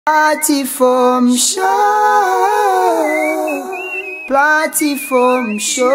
Platform show. Platform show.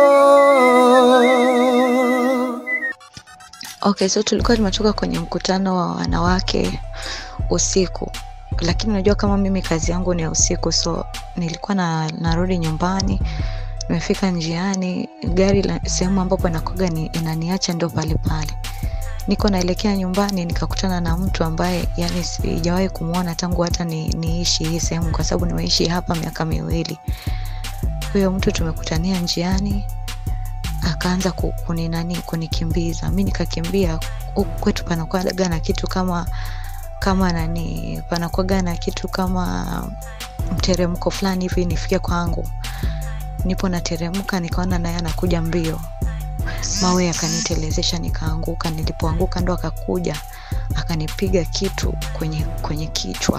Okay, so tulikuwa tumetoka kwenye mkutano wa wanawake usiku, lakini unajua kama mimi kazi yangu ni ya usiku, so nilikuwa na narudi nyumbani, nimefika njiani, gari la sehemu ambapo nakoga ni inaniacha ndo pale pale niko naelekea nyumbani nikakutana na mtu ambaye yani sijawahi kumwona tangu hata ni, niishi hii sehemu kwa sababu nimeishi hapa miaka miwili huyo mtu tumekutania njiani akaanza ku- kuninani kunikimbiza mi nikakimbia huku kwetu panakwaga na kitu kama kama nani panakwaga na kitu kama mteremko fulani hivi nifike kwangu nipo nateremka nikaona naye anakuja mbio mawe yakanitelezesha nikaanguka nilipoanguka ndo akakuja akanipiga kitu kwenye kwenye kichwa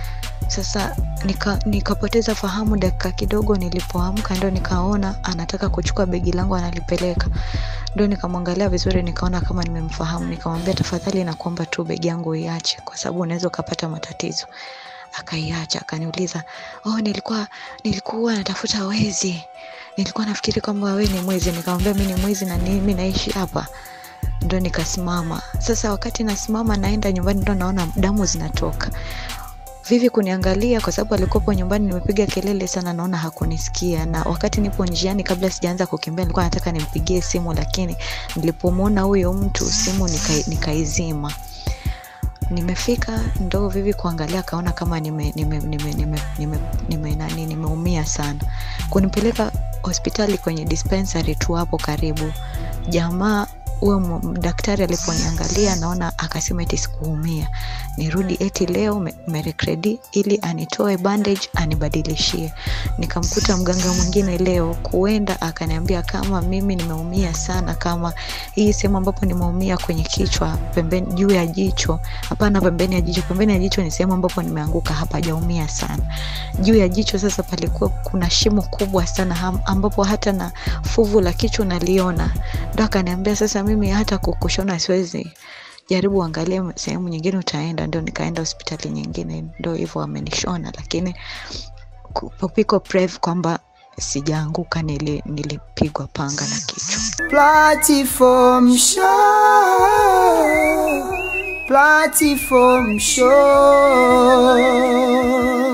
sasa nika, nikapoteza fahamu dakika kidogo nilipoamka ndo nikaona anataka kuchukua begi langu analipeleka ndo nikamwangalia vizuri nikaona kama nimemfahamu nikamwambia tafadhali nakuomba tu begi yangu iache kwa sababu unaweza ukapata matatizo akaiacha akaniuliza oh nilikuwa nilikuwa natafuta wezi nilikuwa nafikiri kwamba wewe ni mwizi nikamwambia mi ni mwizi na mimi naishi hapa ndo nikasimama sasa wakati nasimama naenda nyumbani ndo naona damu zinatoka vivi kuniangalia kwa sababu alikuwepo nyumbani nimepiga kelele sana naona hakunisikia na wakati nipo njiani kabla sijaanza kukimbia nilikuwa nataka nimpigie simu lakini nilipomwona huyo mtu simu nikai- nikaizima nimefika ndo vivi kuangalia akaona kama nime, nime, nime, nime, nime, nime, nani nimeumia sana kunipeleka hospitali kwenye dispensary tu hapo karibu jamaa huyo mu- daktari aliponiangalia naona akasema eti sikuumia nirudi eti leo me- merekredi ili anitoe bandage anibadilishie nikamkuta mganga mwingine leo kuenda akaniambia kama mimi nimeumia sana kama hii sehemu ambapo nimeumia kwenye kichwa pembeni juu ya jicho hapana pembeni ya jicho pembeni ya jicho ni sehemu ambapo nimeanguka hapajaumia sana juu ya jicho sasa palikuwa kuna shimo kubwa sana ham- ambapo hata na fuvu la kichwa naliona ndo akaniambia sasa mimi hata kukushona siwezi jaribu angalie sehemu nyingine utaenda ndio nikaenda hospitali nyingine ndo hivyo wamenishona lakini ku- piko prev kwamba sijaanguka nili, nilipigwa panga na kichwa Platform show. Platform show.